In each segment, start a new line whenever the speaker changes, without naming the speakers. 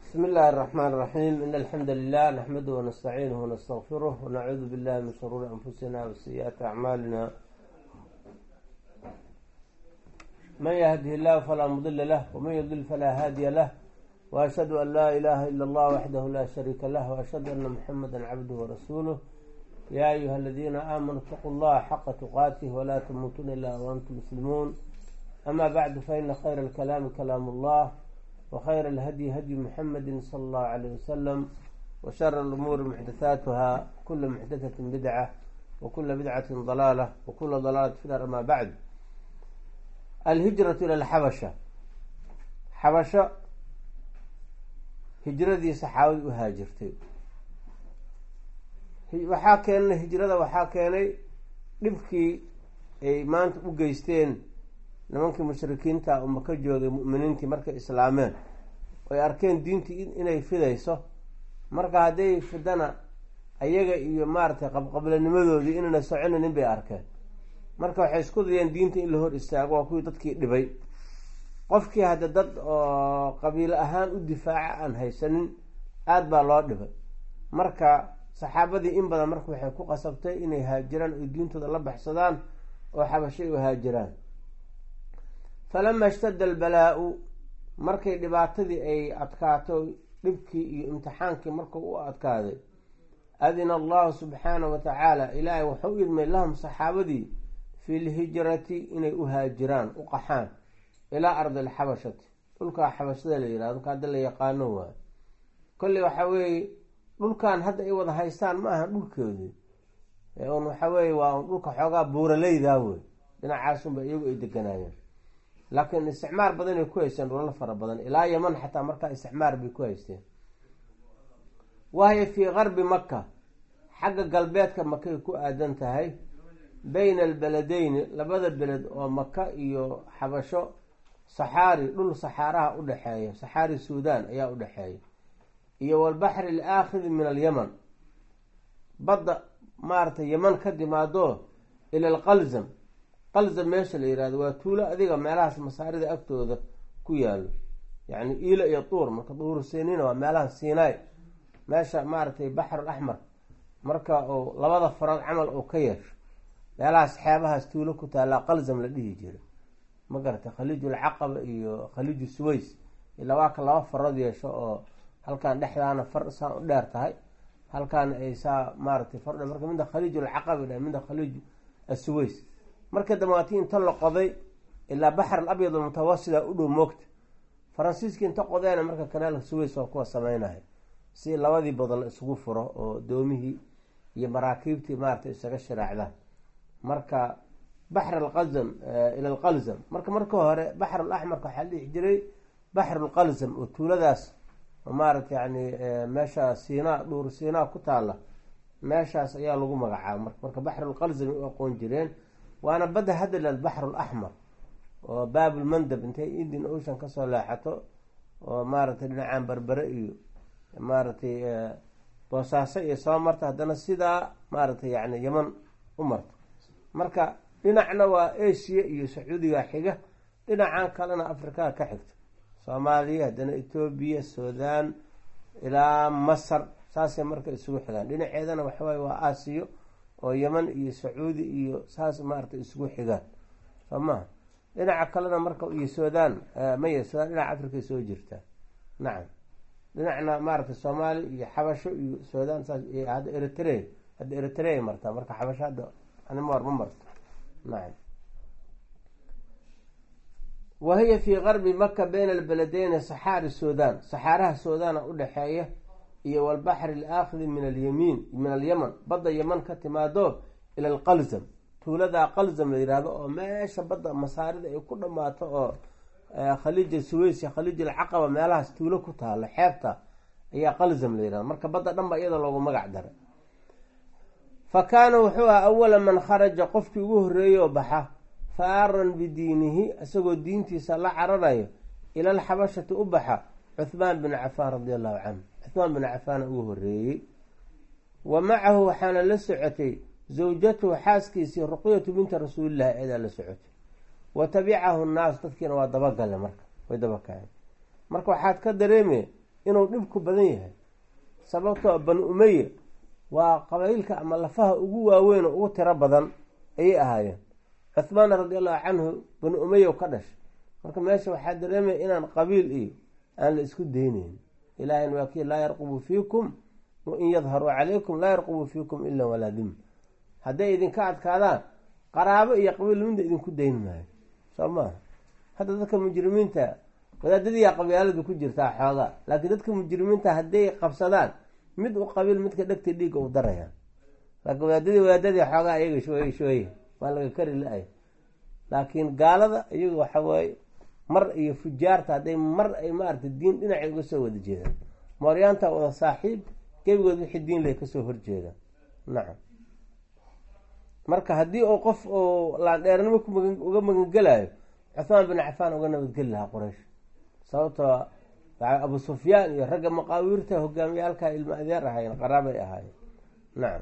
بسم الله الرحمن الرحيم إن الحمد لله نحمده ونستعينه ونستغفره ونعوذ بالله من شرور أنفسنا وسيئات أعمالنا من يهده الله فلا مضل له ومن يضلل فلا هادي له وأشهد أن لا إله إلا الله وحده لا شريك له وأشهد أن محمدا عبده ورسوله يا أيها الذين آمنوا اتقوا الله حق تقاته ولا تموتن إلا وأنتم مسلمون أما بعد فإن خير الكلام كلام الله وخير الهدي هدي محمد صلى الله عليه وسلم وشر الأمور محدثاتها كل محدثة بدعة وكل بدعة ضلالة وكل ضلالة في النار أما بعد الهجرة إلى الحبشة xabasho hijradii saxaabadii u haajirtay waxaa keenay hijrada waxaa keenay dhibkii ay maanta u geysteen nimankii mushrikiinta oo maka joogay mu'miniintii markay islaameen oy arkeen diintii inay fidayso marka hadday fidana ayaga iyo maaragtay qabqablanimadoodii inayna soconaynin bay arkeen marka waxay isku dayeen diinta in la hor istaago waa kuwii dadkii dhibay qofkii hadda dad oo qabiilo ahaan u difaaca aan haysanin aada baa loo dhibay marka saxaabadii in badan marka waxay ku qasabtay inay haajiraan oy diintooda la baxsadaan oo xabashay u haajiraan falama ishtada albalaau markay dhibaatadii ay adkaato dhibkii iyo imtixaankii markuu u adkaaday adina allahu subxaanahu wa tacaala ilaahay wuxuu u idmay lahum saxaabadii fi lhijrati inay u haajiraan u qaxaan ilaa ardi alxabashati dhulkaa xabashada la yihahdo dhulka hadda la yaqaano waayo kolley waxaa weeye dhulkan hadda ay wada haystaan ma aha dhulkoodii un waxaa weeye waa un dhulka xoogaa buuraleydaa wey dhinacaasunba iyagu ay deganaayeen laakiin isticmaar badanay ku haysteen dhulal fara badan ilaa yaman xataa markaa isticmaar bay ku haysteen wahya fii qarbi maka xagga galbeedka makay ku aadan tahay bayna albeledeyni labada beled oo maka iyo xabasho saxaari dhul saxaaraha udhexeeya saxaari suudan ayaa udhexeeya iyo walbaxri alaakhidi min alyaman badda maaragtay yaman ka timaado ila alqalzam qalzam meesha la yihahdo waa tuulo adiga meelahaas masaarida agtooda ku yaalo yacni iila iyo duur marka duuru sinina waa meelaha sinai meesha maaragtay baxrul axmar marka uu labada farood camal uu ka yeesho meelahaas xeebahaas tuulo ku taallaa qalzam la dhihi jira ma garatay khaliiju alcaqaba iyo khaliiju suways ilaa waa ka laba farood yeesho oo halkan dhexdaana far saa u dheer tahay halkaan ay saa maaratay fardhe marka midda khaliiju alcaqaba dha midda khaliiju asuways marka damaati inta la qoday ilaa baxr al abyad almutawasida u dhow moogta faransiiskii inta qodeena marka kanaalka suways waa kuwa sameynaya si labadii badal isugu furo oo doomihii iyo maraakiibtii maarata isaga shiraacdaan marka baxr alqazam ila alqalzam marka marka hore baxr alaxmarka waxaa la dhihi jiray baxr lqalzam oo tuuladaas maarata yani meesha siinaa dhuur siinaa ku taala meeshaas ayaa lagu magacaaba mar marka baxrulqalzam u aqoon jireen waana badda hadda la baxr laxmar oo baabulmandab intay indian ocean kasoo leexato oo maaragtay dhinacaan berbere iyo maaragtay boosaaso iyo soo marta haddana sidaa maaragtay yani yaman u marto marka dhinacna waa asia iyo sacuudiga xiga dhinacan kalena afrikaa ka xigto soomaaliya haddana etoobiya sudan ilaa masar saasay marka isugu xigaan dhinaceedana waxawaaye waa aasiyo oo yeman iyo sacuudi iyo saas maaragtay isugu xigaan soo maha dhinaca kalena marka iyo sudan maya sudan dhinaca afrikay soo jirtaa nacam dhinacna maaragtay soomaali iyo xabasho iyo sudan saas hadda eritrea hadda eritrea martaa marka xabasho hadda animar ma marto nacam wahiya fii qarbi maka bayna albeledeyni saxaari sudan saxaaraha suudana udhexeeya iyo walbaxri alaakhidi min alyamiin min alyaman badda yaman ka timaado ila alqalzam tuuladaa qalzam la yihahdo oo meesha badda masaarida ay ku dhamaato oo khaliija suways iyo khaliij alcaqaba meelahaas tuulo ku taalo xeebta ayaa qalzam la yihahdo marka badda dhan ba iyada loogu magac daray fa kaana wuxuu aha awala man kharaja qofkii ugu horreeyey oo baxa faaran bidiinihi isagoo diintiisa la cararayo ila alxabashati u baxa cuhmaan bin cafaan radi allahu canhu cuhmaan bin cafaana ugu horeeyey wa macahu waxaana la socotay zawjatuhu xaaskiisii ruqyatu binta rasuulillahi eedaa la socotay wa tabicahu nnaas dadkiina waa dabagale marka way dabakaceen marka waxaad ka dareemaya inuu dhibku badan yahay sababtoo bani umeye waa qabaylka ama lafaha ugu waaweyn oo ugu tiro badan ayay ahaayeen cuhmaan radi allahu canhu bani umeye ka dhashay marka meesha waxaa dareemaya inaan qabiil iyo aan la isku dayneyn ilahina waa kii laa yarqubu fiikum wain yadharuu calaykum laa yarqubu fiikum ila walaa dim hadday idinka adkaadaan qaraabo iyo qabiil midna idinku dayn maayo soo maaha hadda dadka mujrimiinta wadaadadiiyaa qabyaaladu ku jirtaa xoogaa laakiin dadka mujrimiinta hadday qabsadaan mid u qabiil midka dhegta dhiigga u darayaan laakiin wadaadadii wadaadadii xoogaa ayaga shooye shooye waa laga kari la-ay laakiin gaalada iyaga waxa waaye mar iyo fujaarta hadday mar ay maaragtay diin dhinacay uga soo wada jeedaan mooryaanta wada saaxiib gebigood wixii diin leh kasoo horjeedaan nacam marka haddii uu qof oo laandheernimo uga magangelayo cuhmaan bin cafaan uga nabadgeli lahaa quraysh sababtoo abu sufyaan iyo ragga maqaawiirta hogaamiyaalka ilmo adeer ahaayeen qaraabay ahaayeen nacam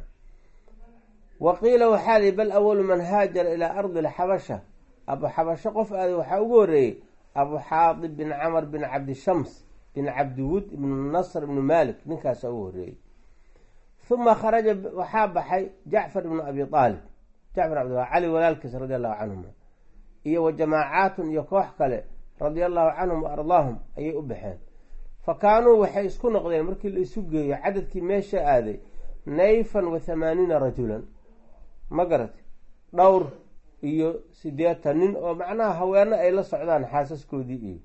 wa qiila waxaa lii bal awalu man haajara ilaa ardi lxabasha abu xabasho qof aaday waxaa ugu horeeyey abu xaadib bin camar bin cabdishams bin cabdiwud ibnu nasr ibnu malik ninkaasa ugu horeeyey uma kharaja waxaa baxay jacfar ibnu abi aalib jacfar abd cali walaalkiis radi allahu canhuma iyo wa jamaacaatun iyo koox kale radia allahu canhum wa ardaahum ayay u baxeen fa kaanuu waxay isku noqdeen markii la isu geeyo cadadkii meesha aaday nayfan wa thamaaniina rajulan ma garati dhowr iyo sideetan nin oo macnaha haweeno ay la socdaan xaasaskoodii iyo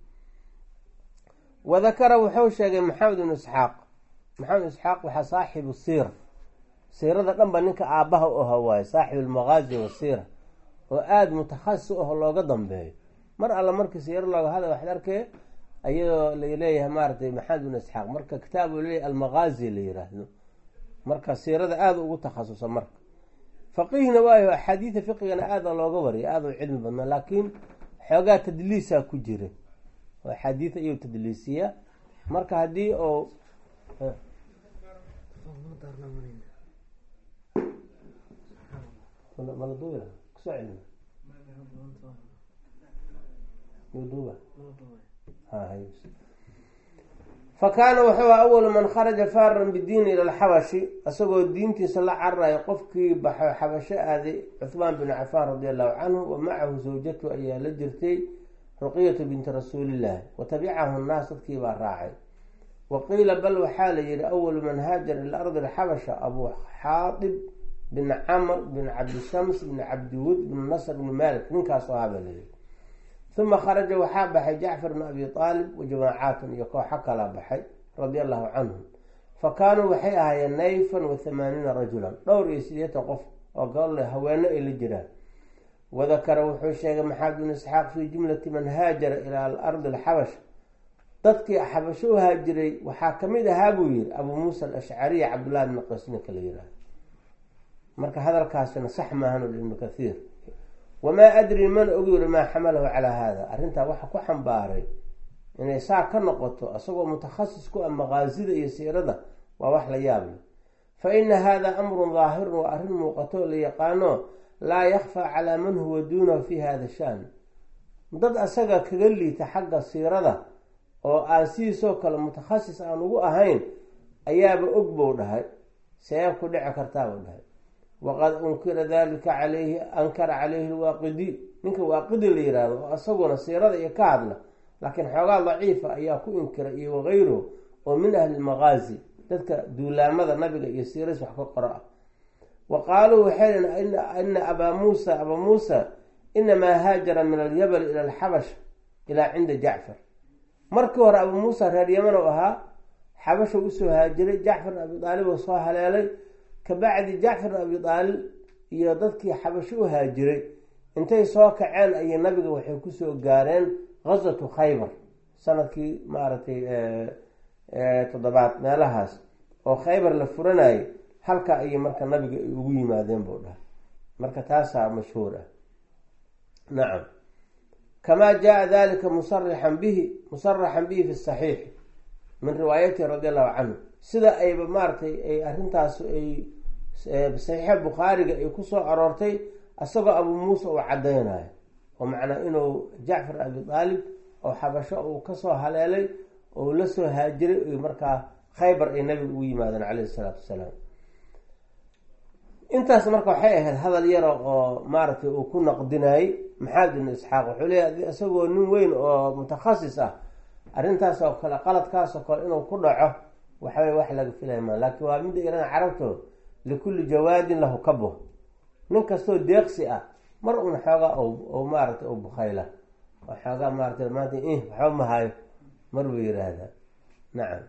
wadakara wuxuu sheegay maxamed ibnu isxaaq maxamed isxaaq waxaa saaxibu siira siirada dhan ba ninka aabbaha u aha waaye saaxib almaqaazi wasiira oo aada mutakhasis u aho looga dambeeyo mar alla markii siiro looga hadla waxad arkee ayadoo laleeyahay maaratay maxamed ibnu isxaaq marka kitaab uu leeyahy almaqaazi la yiraahdo marka siirada aada ugu takhasusa marka faqiihna waayo axaadiida fiqigana aada looga wariya aada u cilmi badnaa laakiin xoogaa tadliisaa ku jira oo axaadiida iyo tadliisiya marka haddii oo fa kaana wuxuu awalu man kharaja faaran bidiini ila alxabashi isagoo diintiisa la cararayo qofkii baxo xabasho aaday cuhmaan bin cafaan radi allahu canhu wa macahu zawjatu ayaa la jirtay ruqiyatu binti rasuulillaahi wa tabicahu nnaas dadkii baa raacay wa qiila bal waxaa la yihi awalu man haajara ila ardi alxabasha abu xaadib bin camr bin cabdishams bin cabdiwud bin nasr bin malik ninkaasoo ahaa baa layihi uma kharaja waxaa baxay jacfar bn abi aalib wa jamaacaatun iyo kooxo kala baxay radia allahu canhum fa kaanuu waxay ahaayeen nayfan wa thamaaniina rajulan dhowr iyo sideetan qof oo gole haweeno ay la jiraan wadakara wuxuu sheegay maxamed bin isxaaq fii jumlati man haajara ilaa ardi alxabash dadkii xabasho u haajiray waxaa kamid ahaa buu yihi abuu muusa alashcariy cabdullahi bni qays ninka la yihahdo marka hadalkaasina sax maahan ibnu kathiir wamaa adri mana ogi yiri maa xamalahu calaa hada arrintaa waxa ku xambaaray inay saa ka noqoto isagoo mutakhasis ku ah maqaasida iyo siirada waa wax la yaable fa ina hada amrun daahirun waa arrin muuqato la yaqaano laa yakfaa calaa man huwa duunahu fi hada shan dad asaga kaga liita xagga siirada oo aan sidiisoo kale mutakhasis aan ugu ahayn ayaaba og bou dhahay seeb ku dhici kartaa buu dhahay waqad unkira dalika calayhi ankara caleyhi lwaaqidi ninka waaqidi la yihahdo oo isaguna siirada iyo ka hadla laakiin xoogaa daciifa ayaa ku inkira iyo wagayruhu oo min ahli lmaqaazi dadka duulaamada nabiga iyo siiras wax ka qoro ah wa qaaluu waxay dhn ina abaa muusa abaa muusa inamaa haajara min alyabal ila alxabash ilaa cinda jacfar markii hore abuu muusa reer yaman oo ahaa xabasha usoo haajiray jacfar abi aalib oo soo haleelay kabacdi jacfar abi aalib iyo dadkii xabasho u haajiray intay soo kaceen ayay nabiga waxay kusoo gaareen gazatu khaybar sanadkii maaragtay toddobaad meelahaas oo khaybar la furanayay halka ayay marka nabiga ay ugu yimaadeen buu dhahay marka taasaa mashhuur ah nacam kamaa jaa dalika musarixan bihi musaraxan bihi fi saxiixi min riwaayatihi radi allahu canhu sida ayba maaratay ay arrintaas ay saxiixa bukhaariga ay kusoo aroortay isagoo abuu muuse uu caddaynayo oo macnaa inuu jacfar abi aalib oo xabasho uu kasoo haleelay oo la soo haajiray markaa khaybar ay nabiga ugu yimaadeen caleyhi isalaatu wasalaam intaas marka waxay ahayd hadal yaro oo maaragtay uu ku naqdinayey maxamed ibnu isxaaq wuxuu leeyahy isagoo nin weyn oo mutakhasis ah arrintaas oo kale qaladkaas oo kale inuu ku dhaco waxawey wax laga filaya ma laakiin waa midda iran carabto likulli jawaadin lahu kabo nin kastoo deeqsi ah mar un xoogaa o maaragtay u bukhayla oo xoogaa maaratay maanta waxba mahayo mar buu yiraahdaa nacam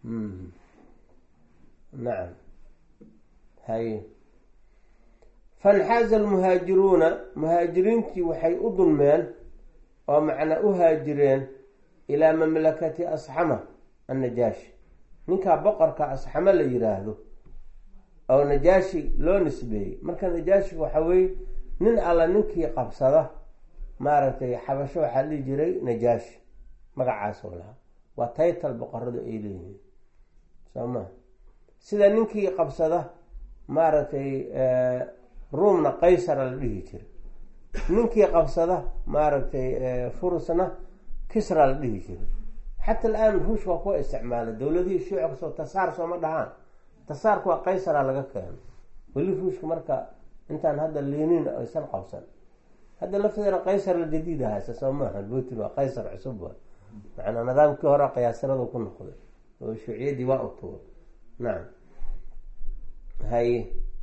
nacam haye fanxaaza almuhaajiruuna muhaajiriintii waxay u dulmeen oo macnaa u haajireen ilaa mamlakati asxama annajaashi ninkaa boqorka asxamo la yiraahdo oo najaashi loo nisbeeyey marka najaashiga waxaa weye nin alla ninkii qabsada maaragtay xabasho waxaa dhihi jiray najaashi magacaas oo lahaa waa taytal boqoradu ay leeyihiin soo ma sida ninkii qabsada maaragtay ruumna qaysara la dhihi jiray ninkii qabsada maaragtay furusna kisra la dhihi jiray xata alaan ruush waa kuwa isticmaalay dowladihii shuuci kasoo tasaar sooma dhahaan tasaarku waa qaysara laga keeno weli ruushka marka intaan hadda liinin aysan qabsan hadda lafteeda qaysar la jadiida haysa soo maaha putin waa qaysar cusub wa macanaa nidaamkii hore qiyaasaradu ku noqday oo shuuciyadii waa utuga nacam haye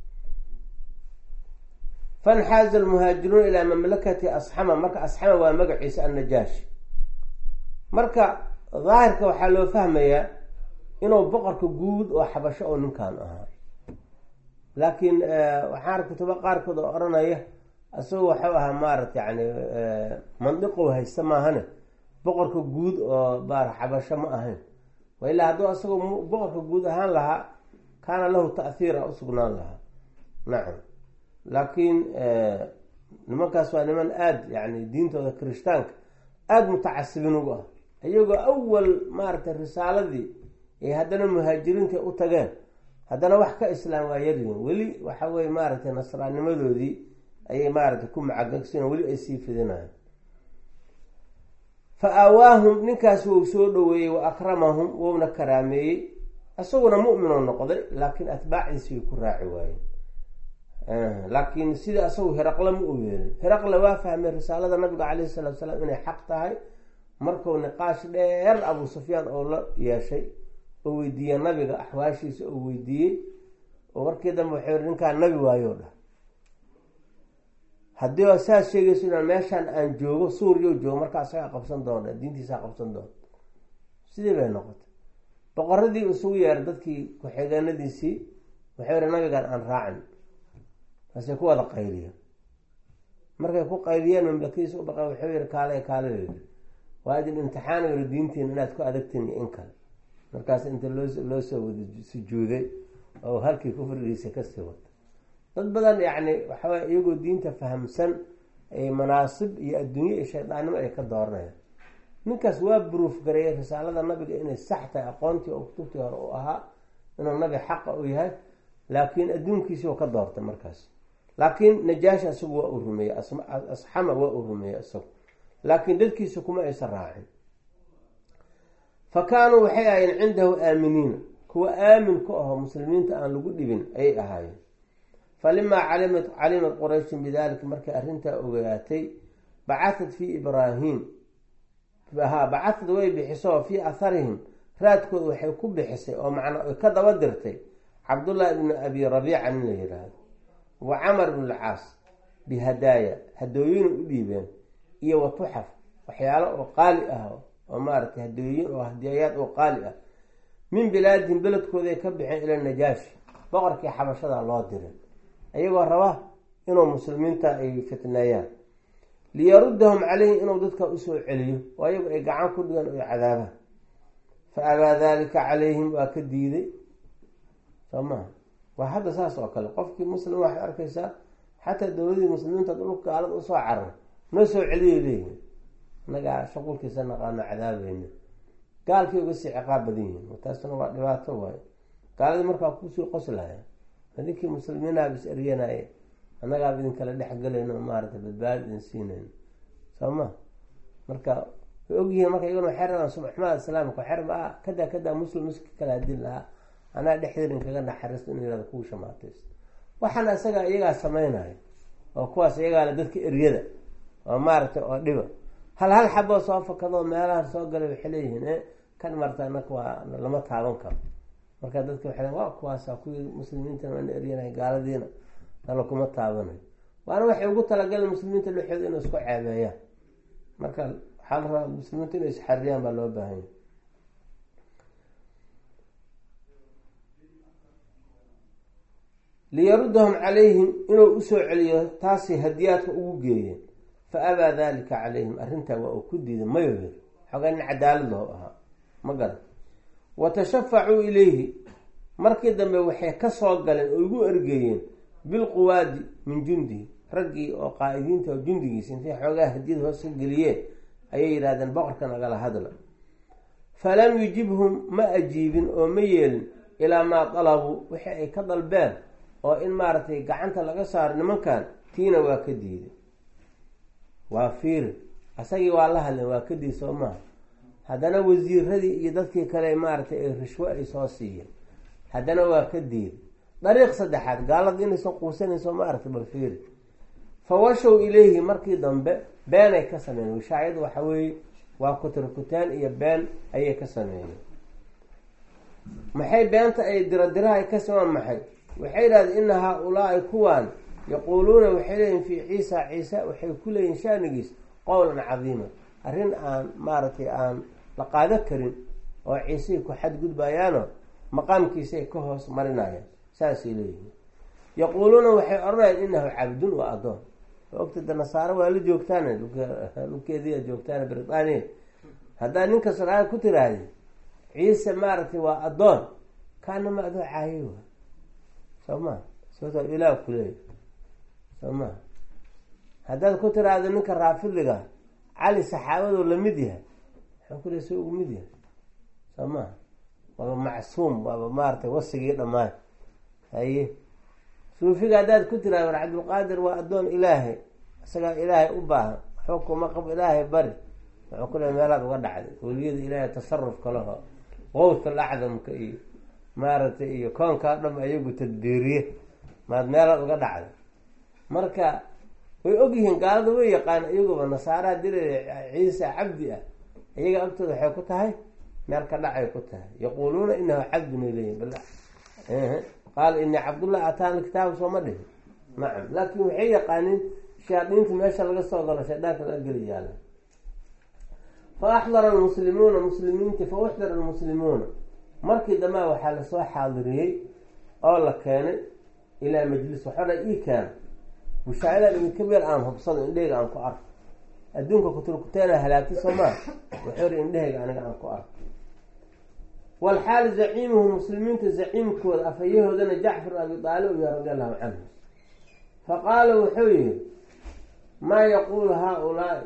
fanxaaza almuhaajiruuna ilaa mamlakati asxama marka asxama waa magaciisa annajaashi marka daahirka waxaa loo fahmayaa inuu boqorka guud oo xabasho oo ninkan ahaa laakiin waxaan arka kutuba qaarkood oo odhanaya isagoo waxau ahaa maarata yani mandiqow haysta maahane boqorka guud oo baar xabasho ma ahayn wa ilaa hadduu asagoo boqorka guud ahaan lahaa kaana lahu ta'hiira usugnaan lahaa nacam laakiin nimankaas waa niman aada yani diintooda kirishtaanka aada mutacasibin ugu ah iyagoo awal maaragtay risaaladii ay haddana muhaajiriinta u tageen haddana wax ka islaam waa yaryihin weli waxa weye maaragtay nasraanimadoodii ayay maaragtay ku macagagsan weli ay sii fidinayan fa aawaahum ninkaas wou soo dhaweeyey wa akramahum wouna karaameeyey isaguna mu'minoo noqday laakiin atbaacdiisi way ku raaci waayeen laakiin sida isagu heraqle ma u yeelin heraqle waa fahmay risaalada nabiga caleyhi salatu salaam inay xaq tahay markuu niqaash dheer abu sufyaan oo la yeeshay oo weydiiye nabiga axwaashiisa oo weydiiyey oo markii dambe waxay ii ninkaan nabi waayo dhah haddii oo saas sheegayso inaan meeshaan aan joogo suuriyo joogo markaa isagaa qabsan doona diintiisaa qabsan doona sidii bay noqotay boqoradii isugu yeeray dadkii ku-xigeenadiisii waxay yihi nabigaan aan raacin markaasay ku wada qayliyeen markay ku qayliyeen mamlakadiisa u baqeen waxuu yihi kaale kaale waa idin imtixaan yiri diintiin inaad ku adagtiin iyo in kale markaas inta loo loo soo wada sujuuday oo halkii kufrigiisa kasii wata dad badan yacni waxaway iyagoo diinta fahamsan ay manaasib iyo adduunye iyo shaydaannimo ay ka dooranayaan ninkaas waa buruuf gareeyay risaalada nabiga inay sax tahay aqoontii oo kutubtii hore u ahaa inuu nabi xaqa u yahay laakiin adduunkiisii u ka doortay markaas laakiin najaashi isagu waa uu rumeeyey asxama waa uu rumeeyey isagu laakiin dadkiisa kuma aysan raacin fa kaanuu waxay ahaayeen cindahu aaminiina kuwa aamin ku aho muslimiinta aan lagu dhibin ayay ahaayeen falimaa calimat calimat qurayshin bidalika markay arrintaa ogaatay bacatad fii ibraahim ha bacatad way bixiso fii atharihim raadkooda waxay ku bixisay oo macnaa ay ka daba dirtay cabdullahi ibni abi rabiica nin la yiraahdo wa camar ibn alcaas bihadaaya hadooyina u dhiibeen iyo wa tuxaf waxyaalo oo qaali ah oo maaragtay hadooyin oo hadiyayaad oo qaali ah min bilaadihim beledkooday ka baxeen ila najaashi boqorkii xabashada loo diray ayagoo raba inuu muslimiinta ay fitneeyaan liyaruddahum caleyhi inuu dadka usoo celiyo oo ayagu ay gacan ku dhigaan oy cadaabaan fa abaa dalika calayhim waa ka diiday soo maha waa hadda saas oo kale qofkii muslim waxay arkaysaa xataa dowladii muslimiinta dhulka gaalada usoo carar noo soo celiyay leeyihin inagaa shuqulkiisa naqaano cadaabayna gaalkii uga sii ciqaab badan yihiin taasna waa dhibaato waayo gaaladii markaa kusii qoslaya adinkii muslimiinaaba is eryanaaye annagaaba idinkala dhexgelayno maarata badbaadi idin siinayno soo ma marka way ogyihiin marka iyaguna waxay rabaan subaxmada islaamka waxay rabaa kada kada muslim iska kala hadin lahaa anaa dhexdeeda inkaga naxariisto in yihahdo kuu shamaataysto waxaana isaga iyagaa samaynayo oo kuwaas iyagaale dadka eryada oo maaragtay oo dhiba hal hal xaboo soo fakadoo meelaha soo galay waxay leeyihiin e kan marta anaka waa lama taaban karo marka dadka waxay waa kuwaasa kuwii muslimiintana waana eryanay gaaladiina nala kuma taabanayo waana waxay ugu talagaleen muslimiinta dhexooda inay isku ceebeeyaan marka waxaa la rabaa muslimiinta inay isxariyaan baa loo baahanya liyarudahum calayhim inuu usoo celiyo taasay hadiyaadka ugu geeyeen fa abaa dalika calayhim arrintaa waa uu ku diiday mayo yiri xoogaa nin cadaalad laho ahaa ma garan wa tashafacuu ilayhi markii dambe waxay ka soo galeen oo igu ergeeyeen bilquwaadi min jundihi raggii oo qaa-idiinta oo jundigiisa intay xoogaa hadiyad hoos ka geliyeen ayay yidhahdeen boqorka nagala hadla falam yujibhum ma ajiibin oo ma yeelin ilaa maa dalabuu wixii ay ka dalbeen oo in maaragtay gacanta laga saaro nimankan tiina waa ka diiday waa fiiri asagii waa la hadleen waa ka diid soo maaha haddana wasiiradii iyo dadkii kale maaragtay ay rishwo ay soo siiyeen haddana waa ka diiday dariiq saddexaad gaalada inaysan quusanayso ma aragtay bal fiiri fawashow ilayhi markii dambe beenay ka sameeyeen wishaayadu waxa weeye waa kutirkutaan iyo been ayay ka sameeyeen maxay beenta ay diradiraha ka samaan maxay waxay yidhahdeen ina haa-ulaai kuwaan yaquuluuna waxay leeyihin fii ciisa ciisa waxay ku leeyihin shaanigiis qowlan cadiima arrin aan maaragtay aan la qaado karin oo ciisay ku xadgudbayaano maqaamkiisay ka hoos marinayaan saasay leeyihiin yaquuluuna waxay odhanayaan inahu cabdun waa addoon ogtada nasaaro waa la joogtaan dhulkeediia joogtaan britaniya haddaa ninka sodcaal ku tiraahdi ciise maaragtay waa addoon kaanama adoo caayay wa soo ma sababto ilaah kuleeya soo ma haddaad ku tiraahdo ninka raafidliga cali saxaabadoo lamid yahay waxaa ku leey soo ugu mid yahay soo ma waaba macsuum waaba maaratay wasigii dhammaan haye suufiga haddaad ku tiraahdo war cabdulqaadir waa addoon ilaahay isagaa ilaahay u baahan waxba kuma qabo ilaahay bari wuxuu ku leey meelaad uga dhacday weliyada ilaahay tasarufka laho qowdka lacdamka iyo maaragtay iyo koonkaa dham ayagu tadbiiriye maad meelaad uga dhacday marka way ogyihiin gaalada way yaqaan iyaguba nasaaraha dila ciisa cabdi ah iyaga agtooda waxay ku tahay meel ka dhacay ku tahay yaquuluuna inahu cabdun ay leeyihin bal qaala inii cabdullah ataana kitaaba sooma dhihin nacam laakin waxay yaqaaniin shayaadiinta meesha laga soo galo shaydaanka laga geli yaala fa axdara almuslimuuna muslimiinti fa uxdara almuslimuuna markii dambea waxaa lasoo xaadiriyey oo la keenay ilaa majlis waxaa dha ii keena mushaahidan idinka meel aan hubsado indhahayga aan ku arko adduunka kuturkuteena halaagtay soo maa wuxuu ri indhahayga aniga aan ku arko walxaal zaciimuhu muslimiinta zaciimkooda afayahoodana jacfar abi aalib iyo radi allahu canhu fa qaala wuxuu yihi maa yaquulu haa-ulaai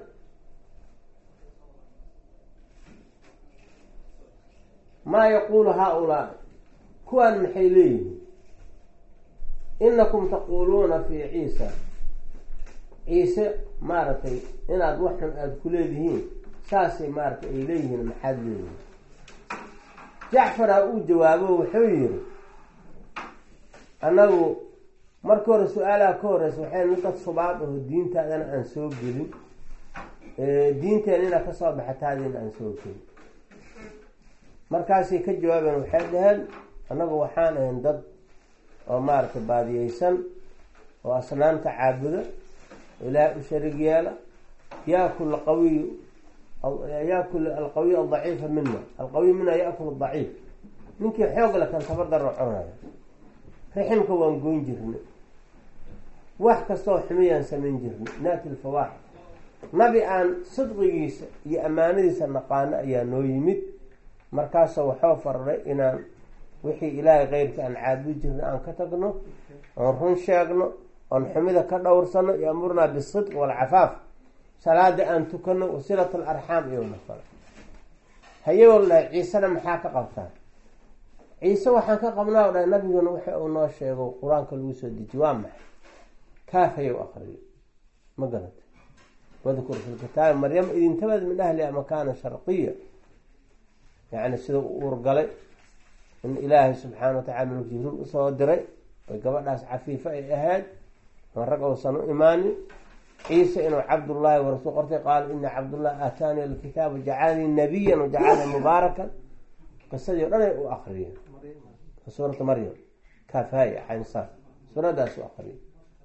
maa yaquulu haa-ulaai kuwaan maxay leeyihiin inakum taquuluuna fii ciisa ciise maaragtay inaad waxxun aada ku leedihiin saasay maaratay ay leeyihiin maxaad leeyihiin jacfaraa uu jawaabo wuxuu yihi annagu markii hore su-aalaha ka horeysa waxay dad subaad aho diintaadana aan soo gelin diinteena inaad kasoo baxataadiina aan soo gelin markaasay ka jawaabeen waxay dhaheen annagu waxaan ahayn dad oo maaragtay baadiyeysan oo asnaamta caabuda ilaahay u sharig yeela yaakul qawiy yaakul alqawiy aldaciifa mina alqawiy mina yaakul daciif ninkii xoog le kan tabardaro cunaya riximka waan goyn jirnay wax kastoo xumiyaan samayn jirnay naati lfawaaxid nabi aan sidqigiisa iyo ammaanadiisa naqaano ayaa noo yimid markaasoo waxoo fararay inaan wixii ilaahay keyrka aan caabudi jirna aan ka tagno oon run sheegno oon xumida ka dhowrsano yamurnaa bisidq waalcafaaf salaada aan tukano wasilat alarxaam iyo nafal haye wal dhahay ciisena maxaa ka qabtaan ciise waxaan ka qabnaa o dhahay nabiguna waxa uu noo sheego qur-aanka lagu soo dejiye waa maxay kaaf hayow akriyo ma garata wadkur fi lkitaabi maryama idintabad min ahliha makaana sharqiya yani sida u uurgalay in ilaahay subxaana watacala maluk jibriil usoo diray oy gabadhaas cafiifo ay ahayd on rag uusan u imaanin ciise inuu cabdullaahi warasuul qortay qaala ina cabdullahi aataani alkitaaba jacalanii nabiyan wajacalanii mubaarakan qisadii o dhan ay u akriyeen suurata maryam kafaya xaynsa suuradaas u akriye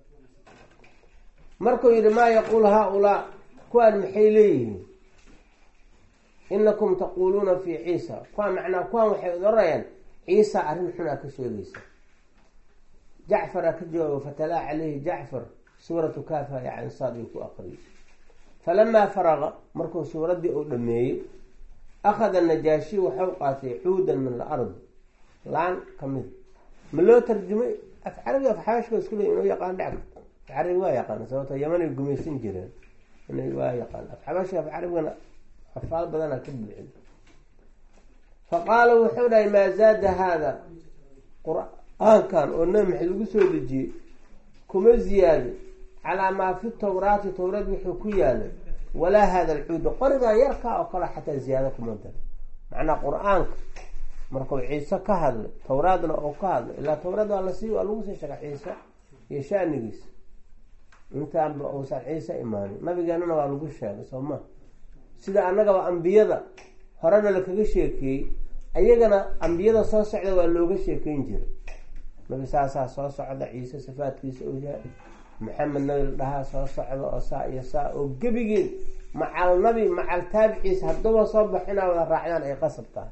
markuu yihi maa yaquul haa-ulaa kuwaan maxay leeyihiin inakum taquuluuna fi ciisa kuwaan macnaa kuwaan waxay odorayaan ciisa arrin xun aa ka sheegaysa jacfar aa ka jawaabo fatalaa caleyhi jacfar suuratu kafa yacansaad uu ku aqriyay falamaa faraqa markuu suuraddii uu dhameeyey akhada najaashi waxau qaatay cuudan min alardi laan kamid ma loo tarjumay af carabi af xaashka isku leey inuu yaqaan dhec af carabi waa yaqaan sababto yamanay gumaysan jireen inay waa yaqaan af xabaashka af carabigana afaal badanaa ka buuxin fa qaala wuxuu dhahay maa zaada haada qur-aankan oo nabi maxamed lagu soo dejiyey kuma ziyaado calaa maa fi tawraati tawraad wuxuu ku yaalay walaa hada alcuuda qorigaa yarkaa oo kale xataa ziyaado kuma dara macnaa qur-aanka markuu ciise ka hadlay tawraadna oo ka hadlay ilaa tawraad waa lasii waa lagu sii sheega ciise iyo shanigiisa intaanba uusan ciise imaanin nabigeenana waa lagu sheegay soo ma sida annagaba ambiyada horena lakaga sheekeeyey ayagana ambiyada soo socda waa looga sheekeyn jiray nabi saasaa soo socda ciise sifaadkiisa uu yahay maxamed nabi la dhahaa soo socda oo saa iyo saa oo gebigeed macal nabi macal taabiciisa haddaba soo bax inaa wada raacdaan ay qasab tahay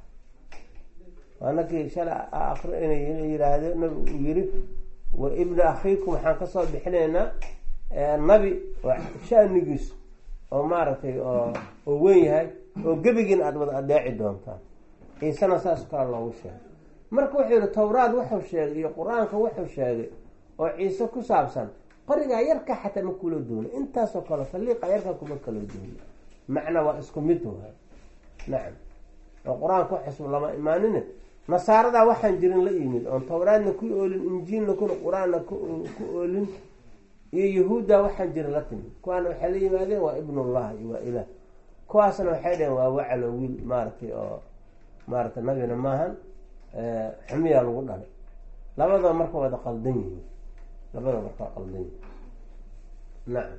waanakii shala akri inay yiraahdo nabi uu yiri wa ibna akhiikum waxaan kasoo bixinaynaa nabi oo shanigiisu oo maaragtay oo oo weyn yahay oo gebigiin aada wada adeeci doontaan ciisena saas kale loogu sheegay marka wuxuu yihi tawraad wuxuu sheegay iyo qur-aanka wuxuu sheegay oo ciise ku saabsan qorigaa yarka xataa ma kula duuna intaasoo kale faliiqa yarka kuma kala duuna macna waa isku mid waay nacam oo qur-aanka waxasub lama imaanine nasaaradaa waxaan jirin la yimid oon tawraadna ku oolin injiilna kuna qur-aanna ku oolin iyo yahuudda waxaan jirin la timid kuwaana waxay la yimaadeen waa ibnullah iyo waa ilaah kuwaasna waxay dhaheen waa wacalo wiil maaragtay oo maaragtay nabina maahan xumiyaa lagu dhalay labadaba marka wada qaldan yihiin labadaba marka waa qaldan yihiin nacam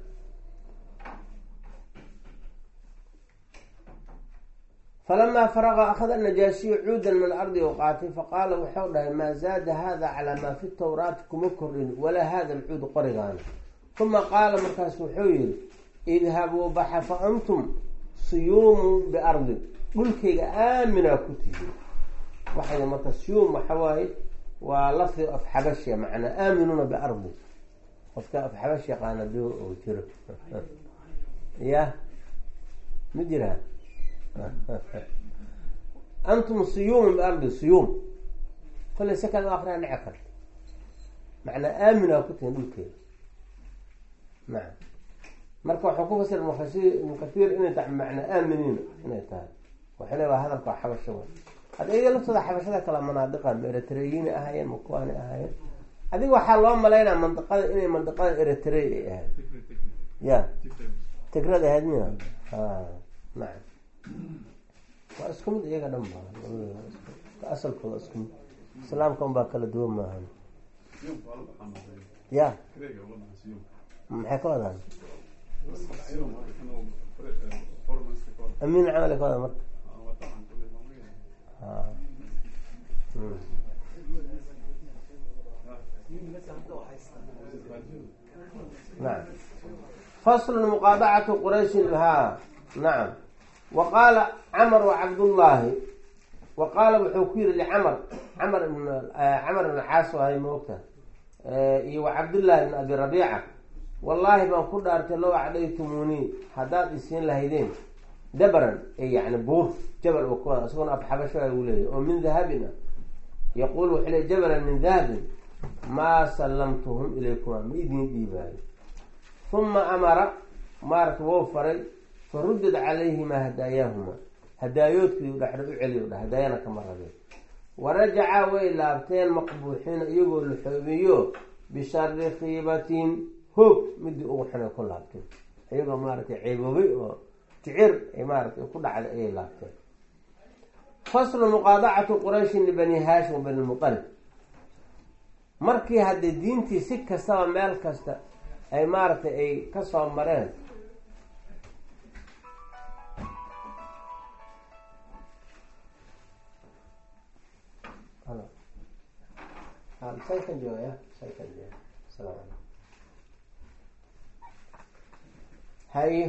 falamaa faraqa akhada najaashiyu cuudan min alardi u qaatay faqaala wuxuu dhahay maa zaada hada calaa maa fi tawraati kuma kordhin walaa hada alcuud qorigaana uma qaala markaas wuxuu yihi idhabuu baxa fa antum suyuumu biardi dhulkayga aaminaa ku tihi waxay marka suyuum waxa waaye waa lafdi af xabashiya macnaa aaminuuna biardi qofka af xabash yaqaana do oo jiro ya ma jiraa antum suyuumun biardi suyuum kollay si kale akriyaa dhici karta macnaa aaminaa ku tihin dhulkeeda nacam marka waxuu ku fasira mufasir ibnu kathiir inay tahay macnaa aaminiina inay tahay waxay le waa hadalka xabasho wa hadda iyaga laftooda xabashada kala manaadiqan ma eritreyiini ahaayeen ma kuwaani ahaayeen adiga waxaa loo malaynaa mandiqada inay mandiqada eritrey ay ahayd ya tigrad ahayd miya a nacam waa isku mid iyaga dhan ba asalkooda isku mid islaamka un baa kala duwan maahan ya maxay ka wadaan amiin camal ka wada marka nacam faslu muqaadacatu qurayshin ha nacam wa qaala camar wacabdullaahi wa qaala wuxuu ku yihi licamar camar ibn camar ibn caas ahay moogta iyo wa cabdullaahi ibn abi rabiica wallaahi baan ku dhaartay low acdaytumuunii haddaad isiin lahaydeen dabran yani buur jabal u kuwada isagona af xabasho uu leeyahy oo min dahabin ah yaquul wuxuu leey jabalan min dahabin maa sallamtuhum ilaykuma ma idin dhiibaayo uma amara maarata wou faray fa ruddad calayhimaa hadaayaahuma hadaayoodkii dhexdha u celiy dha hadaayana kama rabeen warajacaa way laabteen maqbuuxiina iyagoo la xoobiyo bishari khiibatin hoog midii ugu xunay ku laabteen iyagoo maaragtay ceeboobay oo ticir ay maaratay ku dhacday ayay laabteen faslu muqaadacatu qurayshin libani haashim wa bani lmutalib markii haddii diintii si kastaba meel kasta ay maaragtay ay kasoo mareen saykan jooga saykan jooga asalaamu calaykum haye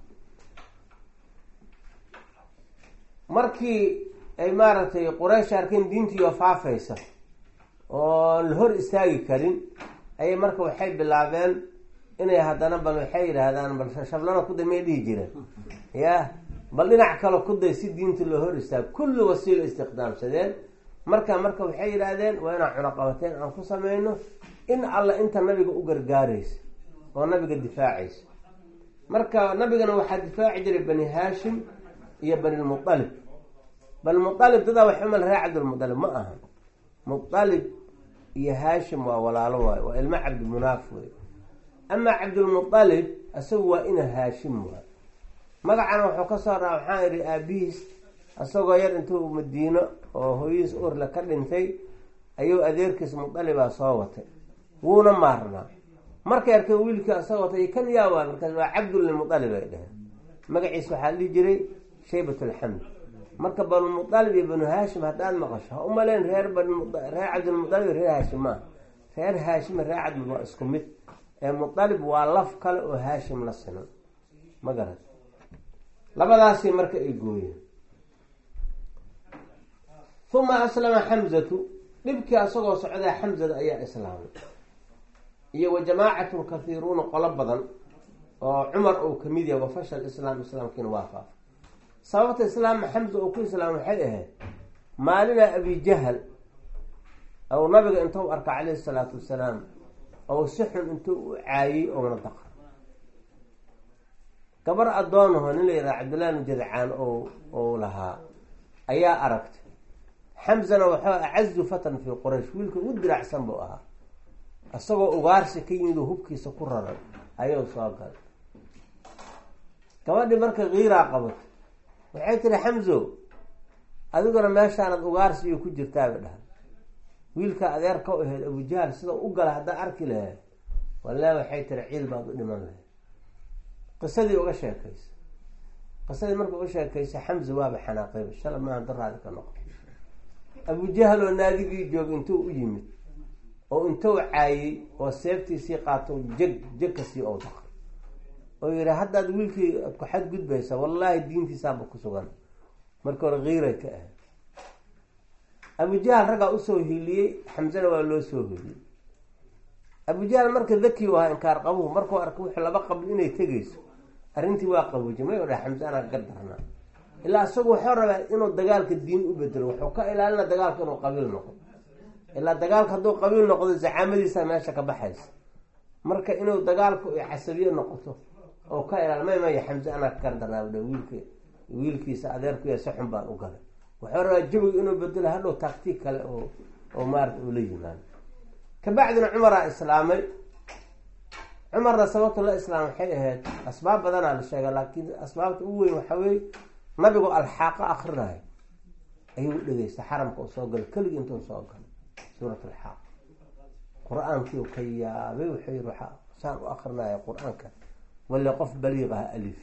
markii ay maaragtay quraysh arkeen diintiioo faafaysa oo la hor istaagi karin ayay marka waxay bilaabeen inay haddana bal waxay yidhaahdaan bal shablana kuday may dhihi jireen ya bal dhinac kale kuday si diinta loo hor istaago kulli wasiilo istiqdaamsadeen marka marka waxay yidhaahdeen waa inaan cunaqabateen aan ku sameyno in alla inta nabiga u gargaaraysa oo nabiga difaacaysa marka nabigana waxaa difaaci jiray bani haashim iyo bani lmualib bani mualib dadaa wax umal reer cabdilmualib ma aha mualib iyo haashim waa walaalo waayo waa ilmo cabdimunaaf wey amaa cabdilmualib isagu waa ina haashim waay magacana wuxuu kasoo raa waxaan idhi aabihiis isagoo yar intuu madiino oo hooyihiis urle ka dhintay ayuu adeerkiis mualibaa soo watay wuuna maarnaa markay arkeen wiilkii isagoo watay kan yaa waa markaas waa cabdulmualib ay dheheen magaciis waxaa dhihi jiray shaybat alxamd marka banumualib iyo banu haashim haddaad maqasho ha umaleen reer reer cabdilmualib reer haashim maaha reer haashim reer cabdil waa isku mid ee mualib waa laf kale oo haashim la sinan ma garat labadaasi marka ay gooyeen uma aslama xamzatu dhibkii asagoo socdaa xamzada ayaa islaamay iyo wa jamaacatun kathiiruuna qolo badan oo cumar uu kamid yahay wafashal islaam islaamkiina waa faafay sababta islaama xamza uu ku islaamay waxay ahayd maalina abijahal ou nabiga intuu arka caleyhi salaatu wasalaam ou si xun intuu u caayey ouna daqa gabar addoonaho nin la yidhaha cabdillahi bnu jadcaan o ou lahaa ayaa aragtay xamzana waxuu acazu fatan fii quraysh wiilka ugu diracsan buu ahaa isagoo ugaarsi ka yimid oo hubkiisa ku raray ayuu soo galay gabadhii marka kiiraa qabatay waxay tiri xamzo adiguna meeshaanad ugaarsi iyo ku jirtaaba dhahay wiilka adeer ka ahayd abujahal sida u gala haddaa arki lahayd wallahi waxay tiri ciil baad u dhiman lahayd qisadii uga sheekaysa qisadii marka uga sheekaysa xamza waaba xanaaqayba shala maaha daraadi ka noqo abujahal oo naadigii joog intuu u yimid oo intuu caayey oo seeftiisii qaato jeg jegkasii ou daqay oo yihi haddaad wiilkii ad ku xadgudbaysa wallaahi diintiisaaba ku sugan marka hore kiiray ka ahayd abujahal raggaa usoo hiiliyey xamzana waa loo soo hiiliyey abujahal marka daki u ahaa inkaar qabuhu markuu arkay wuxuu laba qabli inay tegayso arrintii waa qabuujay may o dhaha xamse anaa ka darnaa ilaa isagu wuxuu rabaa inuu dagaalka diin u bedelo wuxuu ka ilaalina dagaalka inuu qabiil noqdo ilaa dagaalka hadduu qabiil noqdo zacaamadiisa meesha ka baxaysa marka inuu dagaalku ay casabiye noqoto oo ka ilaal may maya xamse anaa ka gardarnaabdha wiilk wiilkiisa adeerkuya si xun baan u galay wuxuu rabaa jawiga inuu bedelo hadhow taktiig kale oo oo maarata uu la yimaado kabacdina cumaraa islaamay cumarna sababta la islaam waxay ahayd asbaab badanaa la sheega laakiin asbaabta ugu weyn waxaa weye nabigu alxaaqo akrinayo ayuu u dhegeysta xaramka u soo galay keligii intuu soo galay suurat alxaaq qur-aankii ka yaabay wuxuu yihi waxaa saan u akrinaya qur-aanka wali qof baliiq ah alif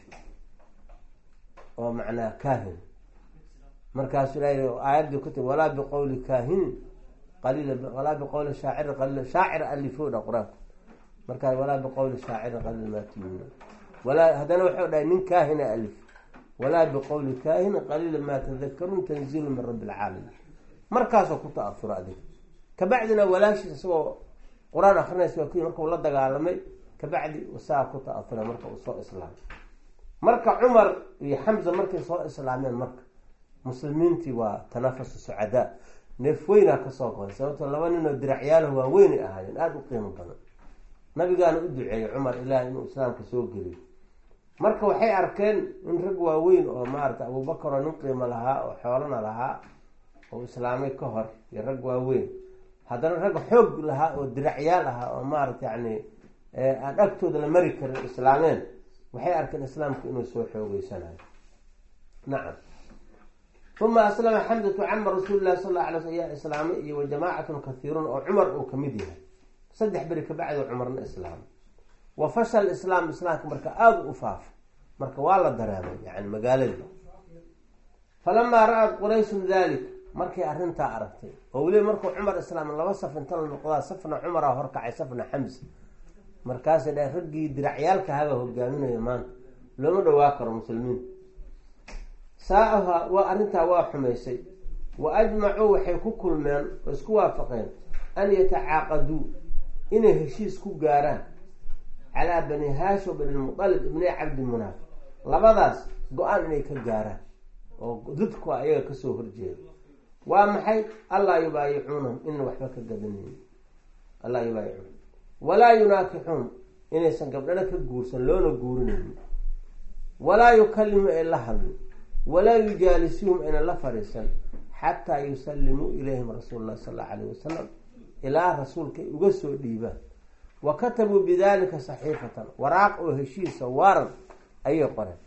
oo macnaa kaahin markaasuu ilahay aayaddii ku tiri walaa biqowli kaahinin qaliila walaa biqowli shaacirin qaliil shaacir alifooda qur-aanka markaas walaa biqowli shaacirin qaliil maa tuminuun walaa haddana wuxuu dhahay nin kaahina alif walaa biqowli kaahinin qaliila maa tadakaruun tanziilu min rabbi alcaalamiin markaasoo ku ta-afura adig kabacdina walaashiis isagoo qur-aan akrinaysa waa kuyi markau la dagaalamay kabacdi saa ku ta-afura marka uu soo islaamay marka cumar iyo xamza markay soo islaameen marka muslimiintii waa tanafasu sucadaa neef weynaa kasoo goday sababtoo laba nin oo diracyaalo waaweynay ahaayeen aada u qiimo badan nabigaana u duceeyey cumar ilaah inuu islaamka soo geliyo marka waxay arkeen in rag waaweyn oo maarata abubakar oo nin qiimo lahaa oo xoolana lahaa oo islaamay ka hor iyo rag waaweyn haddana rag xoog lahaa oo diracyaal ahaa oo maarata yani aan agtooda la mari karin islaameen waxay arkeen islaamku inuu soo xoogeysanayo nacam uma aslama xamdatu cama rasuuli llahi sal alla alay sl ayaa islaamay iyo wa jamaacatun kathiiruun oo cumar uu kamid yahay saddex beri kabacdi cumarna islaamay wa fashal islaam islaamka marka aada u faafa marka waa la dareemay yani magaaladii falamaa ra-at qurayshun dalik markay arrintaa aragtay oo weliba markuu cumar islaam laba saf inta la noqdaa safna cumaraa horkacay safna xamsa markaasay dhahen raggii diracyaalka haba hogaaminaya maanta looma dhawaa karo muslimiin saa-aha waa arrintaa waa xumaysay wa ajmacuu waxay ku kulmeen oo isku waafaqeen an yatacaaqaduu inay heshiis ku gaaraan calaa bani haashim bani lmutalib ibni cabdi munaaf labadaas go-aan inay ka gaaraan oo dudku ayaga kasoo horjeeda waa maxay allaa yubaayicuunahum inan waxba ka gadanayn allaa yubaayicuun walaa yunaakixuun inaysan gabdhana ka guursan loona guurinayn walaa yukalimu ay la hadlin walaa yujaalisuhum aynan la fadhiisan xataa yusallimuu ilayhim rasuul lah sal allau alayh wasalam ilaa rasuulkay uga soo dhiibaan wa katabuu bidalika saxiifatan waraaq oo heshiisa waaran ayay qoreen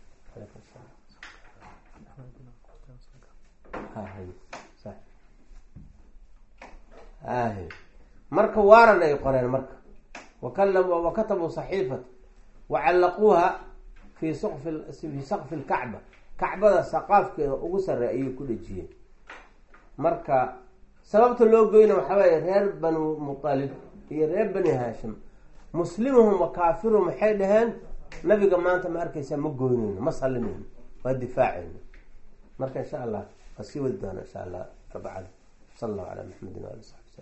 marka waaran ay qoreen marka wa katabuu saxiifata wa callaquuha fi sqfi fi saqfi lkacba kacbada saqaafkeeda ugu sarey ayay ku dhejiyeen marka sababta loo goyna waxaa weeye reer banu mutalib iyo reer bani haashim muslimuhum wa kaafiruhum waxay dhaheen nabiga maanta ma arkaysaa ma goyneyno ma salinayno waa difaaceyno marka insha allah waa sii wadi doona insha allah arbacada sala allahu calaa maxamedin waali saxbi